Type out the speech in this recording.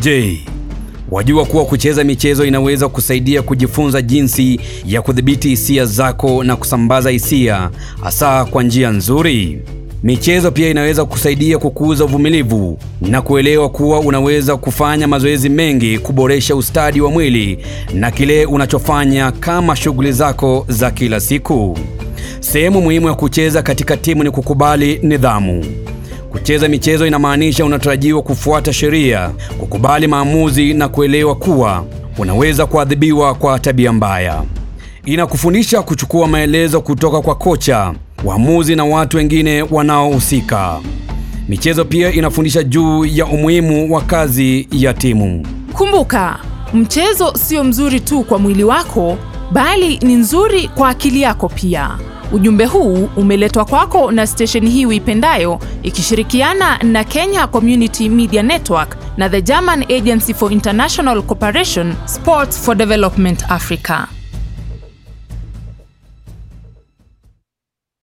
Je, wajua kuwa kucheza michezo inaweza kusaidia kujifunza jinsi ya kudhibiti hisia zako na kusambaza hisia hasa kwa njia nzuri? Michezo pia inaweza kusaidia kukuza uvumilivu na kuelewa kuwa unaweza kufanya mazoezi mengi kuboresha ustadi wa mwili na kile unachofanya kama shughuli zako za kila siku. Sehemu muhimu ya kucheza katika timu ni kukubali nidhamu. Kucheza michezo inamaanisha unatarajiwa kufuata sheria, kukubali maamuzi na kuelewa kuwa unaweza kuadhibiwa kwa tabia mbaya. Inakufundisha kuchukua maelezo kutoka kwa kocha, waamuzi na watu wengine wanaohusika. Michezo pia inafundisha juu ya umuhimu wa kazi ya timu. Kumbuka, mchezo sio mzuri tu kwa mwili wako, bali ni nzuri kwa akili yako pia. Ujumbe huu umeletwa kwako na stesheni hii uipendayo ikishirikiana na Kenya Community Media Network na the German Agency for International Cooperation, Sports for Development Africa.